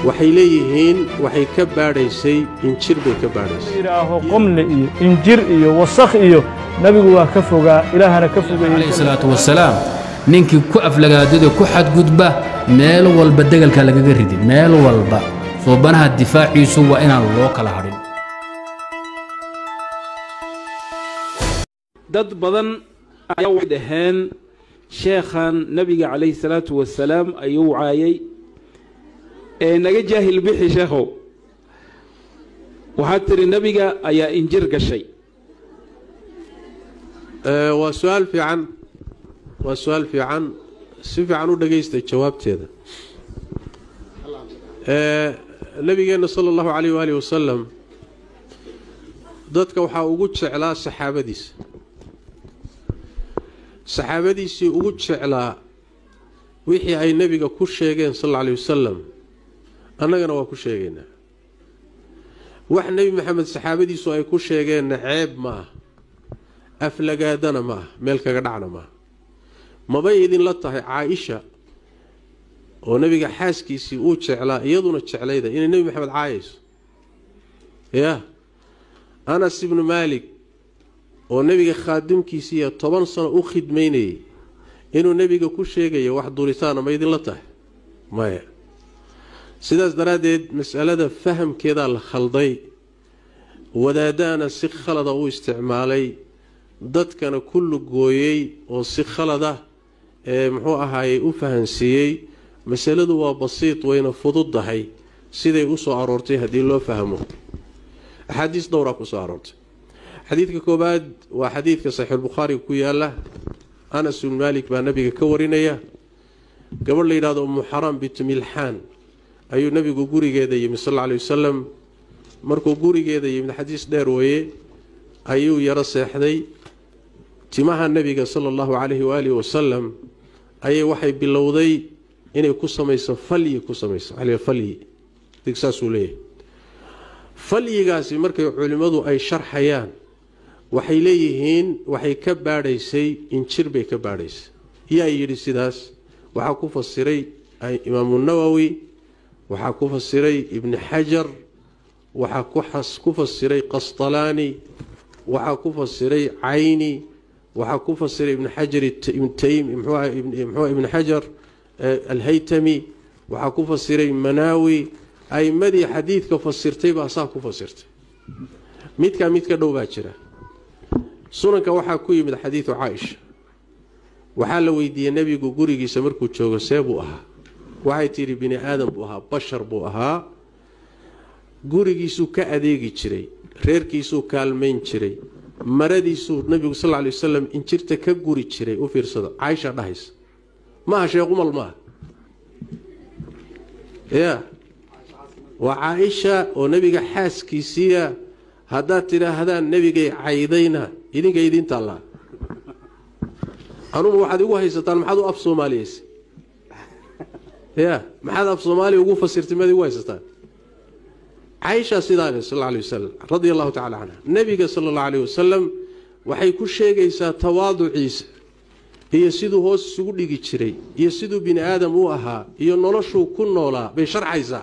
waxay leeyihiin waxay ka baadhaysay injir bay ka baadhaysay yidhaaho qomle iyo injir iyo wasakh iyo nebigu waa ka fogaa ilaahana ka calayhi fogeeyey salaatu wasalaam ninkii ku aflagaadada ku xadgudba meel walba degalka lagaga ridi meel walba soobanaha difaaciisu waa inaan loo kala hadhin dad badan ayaa waxay dhaheen sheekhan nabiga calayhi salaatu wasalaam ayuu caayay ee naga jaahil bixi sheekhow waxaad tidhi nebiga ayaa injir gashay Ee, waa su-aal fiican waa su-aal fiican si fiican u dhagaysta jawaabteeda Ee, nabigeenna sala allahu calayh waaalih wasalam dadka waxaa ugu jeclaa saxaabadiisa saxaabadiisii ugu jeclaa wixii ay nebiga ku sheegeen sal alla alay wasalam annagana waa ku sheegaynaa wax nebi maxamed saxaabadiisu ay ku sheegeenna ceeb ma ah aflagaadana ma ah meel kaga dhacna ma ah mabay idinla tahay caa-isha oo nebiga xaaskiisii uu jeclaa iyaduna jeclayda inay nebi maxamed caayayso yaa anas ibnu maalik oo nebiga khaadimkiisiiya toban sano u khidmaynayay inuu nebiga ku sheegayo wax duritaana ma idinla tahay maya sidaas daraaddeed masalada fahamkeedaa la khalday wadaadaana si khalada u isticmaalay dadkana ku lugooyey oo si khalada ee muxuu ahaayey u fahansiiyey masaladu waa basiid wayna fududdahay siday u soo aroortay haddii loo fahmo axaadiis dhowraa ku soo aroortay xadiidka koobaad waa xadiidka saxiixulbukhaariga ku yaala anas ibnu maalik baa nabiga ka warinaya gabadh la yidhahdo umu xaraam bintu milxaan ayuu nabigu gurigeeda yimid sal alla alay wasalam markuu gurigeeda yimid xadiis dheer weeye ayuu yaro seexday timaha nebiga sala allahu calayhi waalihi wasalam ayay waxay bilowday inay ku samayso falyi ku samayso waxaa la yidhaha falyi dig saasuu leeyahay falyigaasi markay culimmadu ay sharxayaan waxay leeyihiin waxay ka baadhaysay injir bay ka baadhaysay yaa yidhi sidaas waxaa ku fasiray imaamu nawowi waxaa ku fasiray ibni xajar waxaa ku xas- ku fasiray qasطalaani waxaa ku fasiray cayni waxaa ku fasiray ibn xajar it- ibn taym muxuu ahaa ibn- muxuu ahaa ibn xajar eh, alhaytami waxaa ku fasiray manaawi aimadii xadiidka fasirtay baa saa ku fasirtay midkaa mid ka dhow baa jira sunanka waxaa ku yimid xadiidu caaisha waxaa la weydiiyey nebigu gurigiisa markuu joogo see buu ahaa waxay tidhi bini aadam buu ahaa bashar buu ahaa gurigiisuu ka adeegi jiray reerkiisuu kaalmayn jiray maradiisuu nabigu sal lla lay wasalam injirta ka guri jiray u fiirsado caaisha dhahaysa maaha sheequmal maaha ya waa caaisha oo nebiga xaaskiisiiya haddaad tidhaahdaan nebigay caydayna idinka idiin taallaa anugu waxaad igu haysataan maxaad u af soomaaliyeysa ya maxaad af soomaaliya ugu fasirtay maad igu haysataan caaisha sidaa leh sal alla alay wasalam radia allahu tacala canha nebiga sala allahu alayh wasalam waxay ku sheegaysaa tawaaduciisa iyo siduu hoos isugu dhigi jiray iyo siduu bini aadam u ahaa iyo noloshuu ku noolaa bay sharxaysaa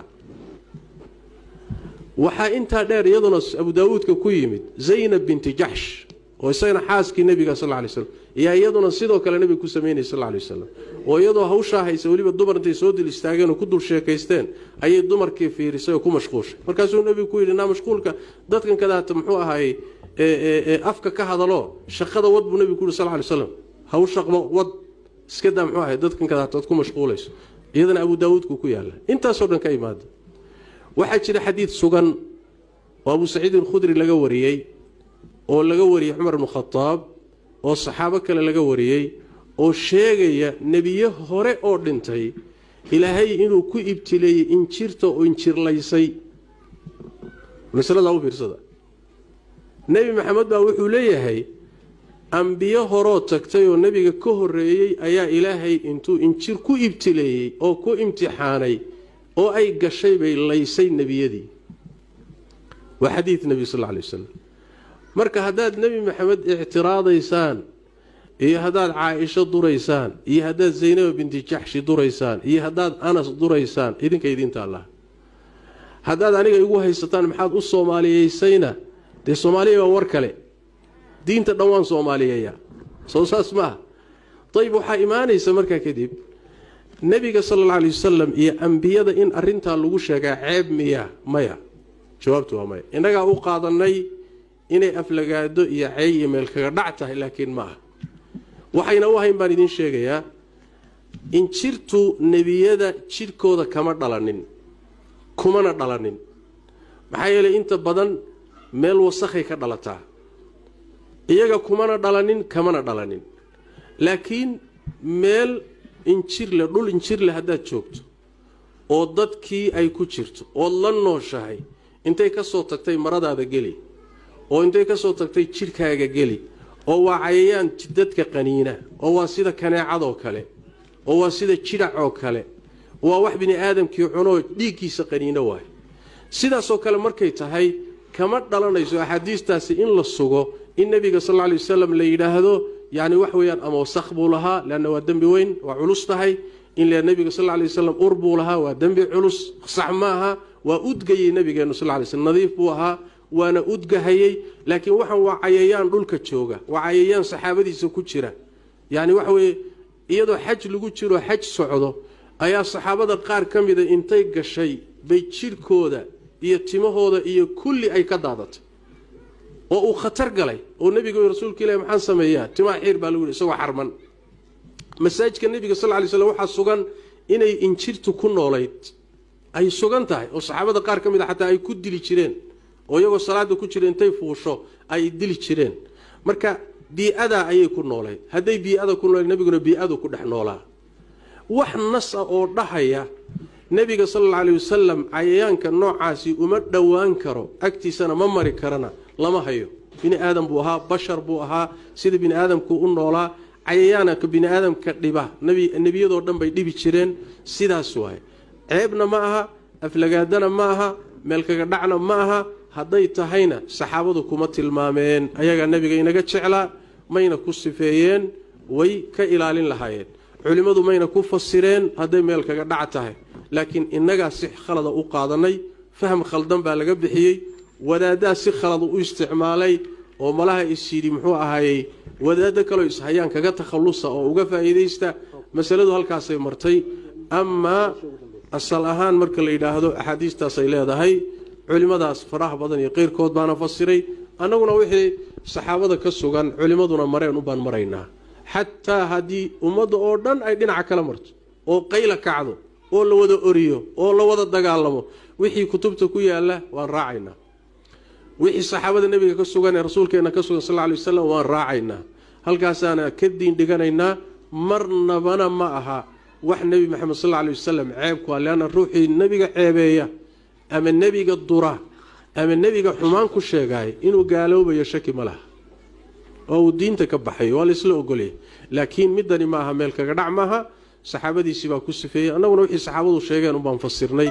waxaa intaa dheer iyaduna abu daawuudka ku yimid zaynab binti jaxsh oo isagana xaaskii nebiga sal lay slam ayaa iyaduna sidoo kale nebiga ku samaynayay sal lay wasalam oo iyadoo hawshaa haysa weliba dumar intay soo dil istaageen oo ku dul sheekaysteen ayay dumarkii fiirisay oo ku mashquushay markaasuu nebigu ku yidhi naa mashquulka dadkan kadaata muxuu ahaayey ee afka ka hadalo shaqada wad buu nebigu ku yidhi sal lay slam hawshaqba wad iska daa muxuu ahay dadkan kadaata ad ku mashquulayso iyadana abu daawuudku ku yaala intaasoo dhan ka imaada waxaa jira xadiid sugan oo abu saciid alkhudri laga wariyey oo laga wariyey cumar bnu khadaab oo saxaabo kale laga wariyey oo sheegaya nebiye hore oo dhintay ilaahay inuu ku ibtileeyey injirta oo injirlaysay masaladaa u fiirsada nebi maxamed baa wuxuu leeyahay ambiyo horoo tagtay oo nebiga ka horreeyey ayaa ilaahay intuu injir ku ibtileeyey oo ku imtixaanay oo ay gashay bay laysay nebiyadii waa xadiid nebi sal alay wasalam marka haddaad nebi maxamed ictiraadaysaan iyo haddaad caaisho duraysaan iyo haddaad zaynaba binti jaxshi duraysaan iyo haddaad anas duraysaan idinka idiinta allah haddaad aniga igu haysataan maxaad u soomaaliyeysayna dee soomaaliya waa war kale diinta dhan waan soomaaliyeeyaa soo saas maaha dayib waxaa imaanaysa markaa kadib nebiga sala alla alay wasalam iyo ambiyada in arintaa lagu sheegaa ceeb miya maya jawaabtu waa maya innagaa u qaadanay inay aflagaado iyo cey iyo meel kaga dhac tahay laakiin ma aha waxayna u ahayn baan idiin sheegayaa injirtu nebiyada jidhkooda kama dhalanin kumana dhalanin maxaa yeelay inta badan meel wasakhay ka dhalataa iyaga kumana dhalanin kamana dhalanin laakiin meel injirle dhul injirle haddaad joogto oo dadkii ay ku jirto ood la nooshahay intay ka soo tagtay maradaada geli oo intay ka soo tagtay jidhkaaga geli oo waa cayayaan dadka qaniina oo waa sida kaneecadoo kale oo waa sida jidhac oo kale waa wax bini aadamkii cunoo dhiiggiisa qaniino waay sidaasoo kale markay tahay kama dhalanayso axaadiistaasi in la sugo in nebiga sal lla lay wasalam la yidhaahdo yacni wax weeyaan ama wasakh buu lahaa leanna waa dembi weyn waa culus tahay in le nebiga sal lla lay wasalam ur buu lahaa waa dembi culus sax maaha waa udgayey nebigeennu sal lay slm nadiif buu ahaa waana udgahayey laakiin waxaan waa cayayaan dhulka jooga waa cayayaan saxaabadiisa ku jira yacni waxa weeye iyadoo xaj lagu jiro xaj socdo ayaa saxaabada qaar ka mida intay gashay bay jidhkooda iyo timahooda iyo kulli ay ka daadatay oo uu khatar galay oo nebiga rasuulka ilahi maxaan sameeyaa timaa xiir baa lagu yihi isagoo xarman masaajidka nebiga sal lay slm waxaa sugan inay injirtu ku noolayd ay sugan tahay oo saxaabada qaar ka mid a xataa ay ku dili jireen oo iyagoo salaada ku jira intay fuusho ay dili jireen marka bii-adaa ayay ku noolayd hadday bii-ada ku noolayd nebiguna bii-adu ku dhex noolaa wax nas ah oo dhahaya nebiga sal alla alay wasalam cayayaanka noocaasi uma dhowaan karo agtiisana ma mari karana lama hayo bini aadam buu ahaa bashar buu ahaa sida bini aadamku u noolaa cayayaanka bini aadamka dhiba nebiyadoo dhan bay dhibi jireen sidaas waay ceebna ma aha aflagaadana ma aha meelkaga dhacna ma aha hadday tahayna saxaabadu kuma tilmaameen ayagaa nebiga inaga jeclaa mayna ku sifeeyeen way ka ilaalin lahaayeen culimmadu mayna ku fasireen hadday meel kaga dhac tahay laakiin innagaa si khalada u qaadanay faham khaldan baa laga bixiyey wadaaddaa si khalada u isticmaalay oo malaha isyidhi muxuu ahaayey wadaaddo kaloo ishayaan kaga takhallusa oo uga faa'iidaysta masaladu halkaasay martay amaa asal ahaan marka la yidhaahdo axaadiistaasay leedahay culimmadaas faraha badan iyo qeyrkood baana fasiray annaguna wixii saxaabada ka sugan culimmaduna mareen ubaan maraynaa xataa haddii ummadda oo dhan ay dhinaca kala marto oo qayla kacdo oo la wada oriyo oo la wada dagaalamo wixii kutubta ku yaalla waan raacaynaa wixii saxaabada nebiga ka sugan ee rasuulkeenna ka sugan sal lla alay wasalam waan raacaynaa halkaasaana ka diin dhiganaynaa marnabana ma aha wax nebi maxamed sal alla alay wasalam ceebku ah leanna ruuxii nebiga ceebeeya ama nebiga dura ama nebiga xumaan ku sheegaay inuu gaaloobayo shaki ma laha oo uu diinta ka baxay waa laysla ogolya laakiin midani maaha meel kaga dhac maaha saxaabadiisii baa ku sifeeyey annaguna wixii saxaabadu sheegeen unbaan fasirnay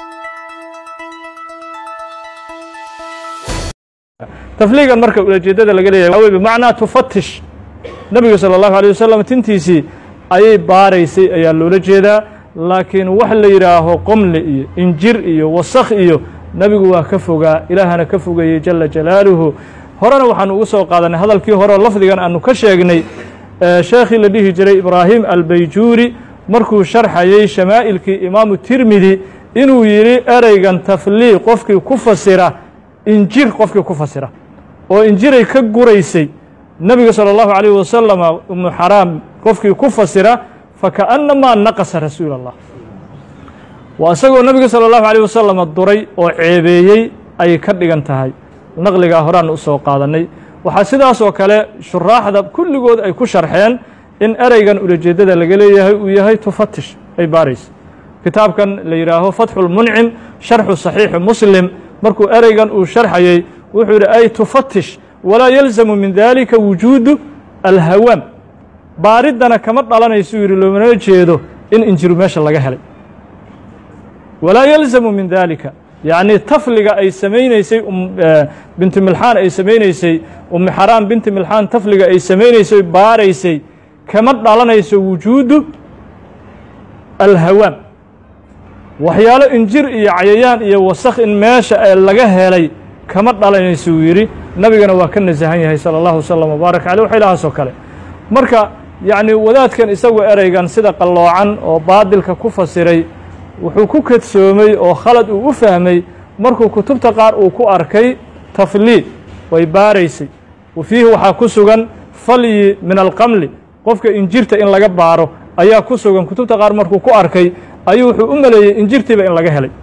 tafliigan marka ulajeedada laga leeyahay waa wey bimacnaa tufatish nebiga sala allahu alay wasalam tintiisii ayay baaraysay ayaa loola jeedaa laakiin wax la yidhaaho qomle iyo injir iyo wasakh iyo nebigu waa ka fogaa ilaahana ka fogeeyey jala jalaaluhu horena waxaanu ugu soo qaadanay hadalkii horeo lafdigan aanu ka sheegnay sheekhii la dhihi jiray ibraahim albayjuuri markuu sharxayey shamaa'ilkii imaamu tirmidi inuu yidhi ereygan tafliiq qofkii ku fasira injir qofkii ku fasira oo injiray ka guraysay nebiga salى اllahu عalيه wasalama ibnu xaraam qofkii ku fasira fakaأnamaa naqasa rasuul اllah waa isagoo nebiga salى اllahu عalيه wasalama duray oo ceebeeyey ayay ka dhigan tahay naqligaa horaan u soo qaadanay waxaa sidaas oo kale shuraaxda kulligood ay ku sharxeen in ereygan ulajeedada laga leeyahay uu yahay tufatish ay baaraysa kitaabkan la yidhaaho fatxu lmuncim sharxu صaxiixi muslim markuu ereygan uu sharxayey wuxuu yidhi ay tufatish walaa yalzamu min dalika wujuudu alhawaam baariddana kama dhalanaysu yidhi loomana jeedo in injiru meesha laga helay walaa yalzamu min dalika yacni tafliga ay samaynaysay binti milxaan ay samaynaysay ummi xaraam binti milxaan tafliga ay samaynaysay baaraysay kama dhalanayso wujuudu alhawaam waxyaalo injir iyo cayayaan iyo wasakh in meesha ee laga helay kama dhalanaysa uu yidhi nabigana waa ka nasahan yahay sala allahu wasalam wabaarak caleyh waxaylahaasoo kale marka yacni wadaadkan isagu ereygan sida qalloocan oo baadilka ku fasiray wuxuu ku kadsoomay oo khalad uu u fahmay markuu kutubta qaar uu ku arkay tafliid way baaraysay wa fiihi waxaa ku sugan falyi min alqamli qofka injirta in laga baaro ayaa ku sugan kutubta qaar markuu ku arkay ayuu wuxuu u maleeyey injirtiiba in laga helay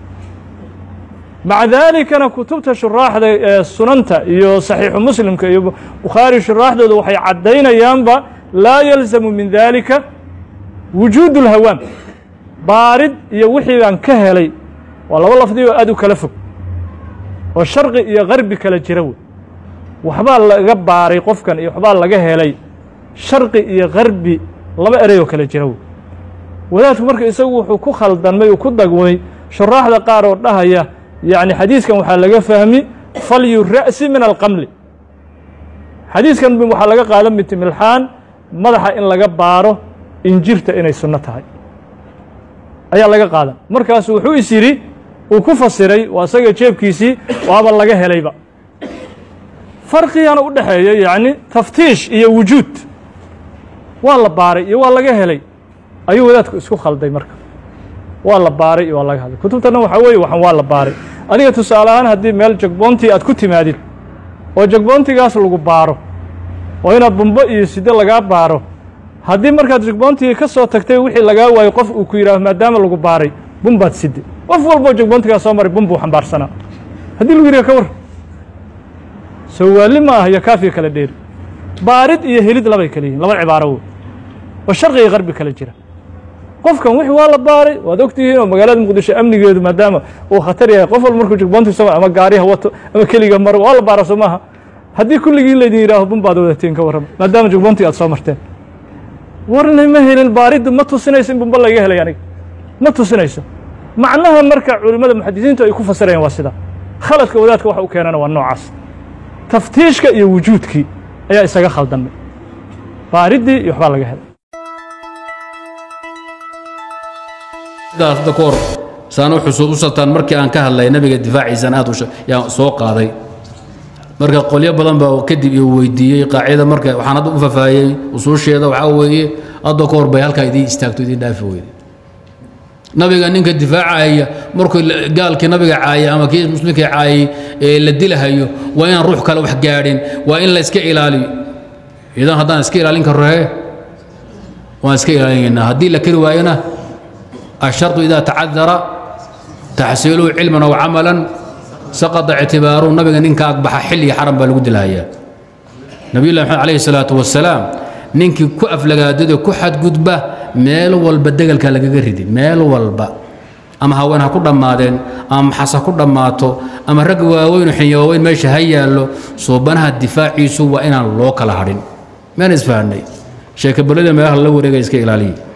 maca daalikana kutubta shuraaxda ee sunanta iyo saxiixu muslimka iyo bukhaari shuraaxdooda waxay caddaynayaanba laa yalzamu min dalika wujuudu اlhawaam baarid iyo wixii baan ka helay waa laba lafdi oo aad u kala fog oo sharqi iyo garbi kala jira wey waxbaa laga baaray qofkan iyo waxbaa laga helay sharqi iyo garbi laba erey oo kala jira wey wadaadku marka isagu wuxuu ku khaldanmay uu ku dagmay shuraaxda qaar oo dhahaya yacni xadiiskan waxaa laga fahmi falyu ra'si min alqamli xadiiskan waxaa laga qaadan bitimilxaan madaxa in laga baaro injirta inay sunno tahay ayaa laga qaadan markaasu wuxuu is yidhi uu ku fasiray waa isaga jeebkiisii waaba laga helayba farqigana u dhexeeya yacni taftiish iyo wujuud waa la baaray iyo waa laga helay ayuu wadaadku isku khalday marka waa la baaray iyo waa laga hadlay kutubtana waxaa weeye waxan waa la baaray adiga tusaale ahaan haddii meel jagboontii aad ku timaadid oo jagboontigaas lagu baaro oo inaad bumbo iyo side lagaa baaro haddii markaad jagboontigii ka soo tagtay wixii lagaa waayo qof uu ku yidhaaho maadaama lagu baaray bumbaad side qof walboo jagboontigaa soo maray bum buu xambaarsanaa haddii lagu yidhaha ka war soo waalli ma ah iyo kaafiya kala dheeri baarid iyo helid labay kala yihin laba cibaaro wey oo sharqiga qarbi kala jira qofkan wixii waa la baaray waad ogtihiin oo magaalada muqdisho amnigeedu maadaama uu khatar yahay qof walba markuu jagboontiisa ama gaariha wato ama keliga maro waa la baara soo maaha haddii kulligii laydin yidhaaho bum baad wadateen ka warrama maadaama jagboontii aad soo marteen warna ma helin baariddu ma tusinayso in bumba laga helay aniga ma tusinayso macnaha marka culimmada muxadisiintu ay ku fasirayaan waa sida khaladka wadaadka waxa u keenana waa noocaas taftiishka iyo wujuudkii ayaa isaga khaldamay baariddii iyo waxbaa laga helay sidaas hadda ka hor saan u xusuusataan markii aan ka hadlay nabiga difaaciisan aad yaan soo qaaday marka qolyo badan baa kadib ii weydiiyey qaacida marka waxaan hadda u fafaahiyey usuusheeda waxaa weeye hadda ka hor bay halkaa idiin istaagto idiin dhaafi weyde nabiga ninka difaacaya markuu gaalkii nabiga caayay ama kii muslimkii caayay ee la dilahayo waa inaan ruux kale wax gaadhin waa in la iska ilaaliyo idan haddaan iska ilaalin karro hee waan iska ilaalinaynaa haddii la keri waayona الشرط إذا تعذر تحصيله علما أو عملا سقط اعتباره نبي نينك أقبح حلي حرم بالقد الهيا نبي الله محمد عليه الصلاة والسلام نينك كأف لقادد كحد قدبة ميل والبدقل كالك قردي ميل والبا أما هوانا كل مادين أما حسا كل ماتو أما رقوا وين حيوين ماشي هيا له صوبانها الدفاع يسوى إن الله كالهارين ما نسفعني شيخ بلد ما يهلا ورقا يسكي إلالي